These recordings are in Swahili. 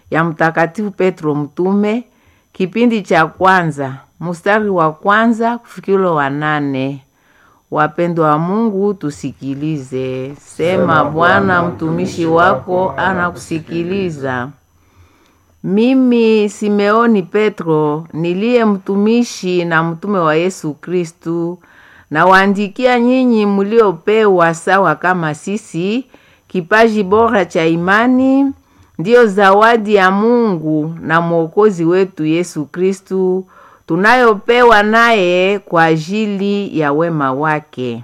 ya Mtakatifu Petro Mtume, kipindi cha kwanza mstari wa kwanza kufikira wa nane. Wapendwa wa Mungu, tusikilize. Sema Bwana, mtumishi wako anakusikiliza. Mimi Simeoni Petro, niliye mtumishi na mtume wa Yesu Kristu, nawaandikia nyinyi mliopewa sawa kama sisi kipaji bora cha imani, ndiyo zawadi ya Mungu na Mwokozi wetu Yesu Kristu tunayopewa naye kwa ajili ya wema wake.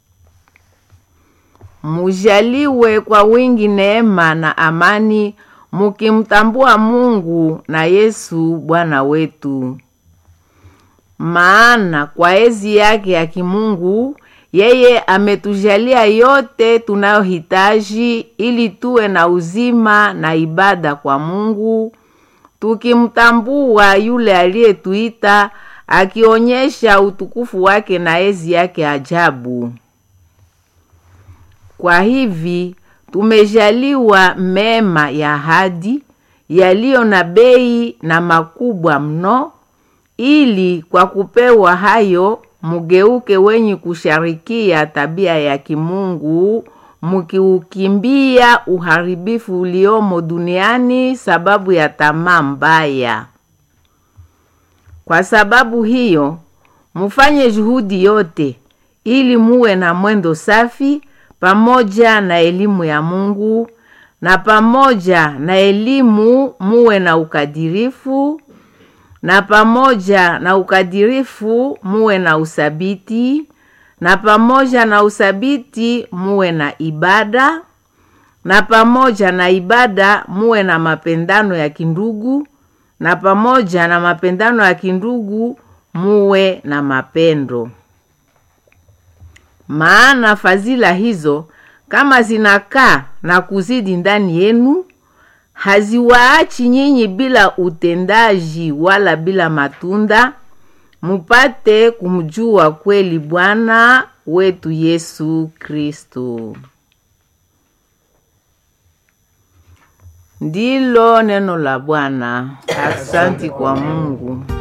Mujaliwe kwa wingi neema na amani, mukimtambua Mungu na Yesu Bwana wetu. Maana kwa ezi yake ya kimungu yeye ametujalia yote tunayohitaji ili tuwe na uzima na ibada kwa Mungu tukimtambua yule aliyetuita akionyesha utukufu wake na ezi yake ajabu. Kwa hivi tumejaliwa mema ya ahadi yaliyo na bei na makubwa mno, ili kwa kupewa hayo mugeuke wenye kusharikia tabia ya kimungu mukiukimbia uharibifu uliomo duniani sababu ya tamaa mbaya. Kwa sababu hiyo, mufanye juhudi yote ili muwe na mwendo safi pamoja na elimu ya Mungu, na pamoja na elimu muwe na ukadirifu, na pamoja na ukadirifu muwe na usabiti na pamoja na usabiti muwe na ibada, na pamoja na ibada muwe na mapendano ya kindugu, na pamoja na mapendano ya kindugu muwe na mapendo. Maana fadhila hizo kama zinakaa na kuzidi ndani yenu, haziwaachi nyinyi bila utendaji wala bila matunda mupate kumjua kweli Bwana wetu Yesu Kristo. Ndilo neno la Bwana. Asanti kwa Mungu.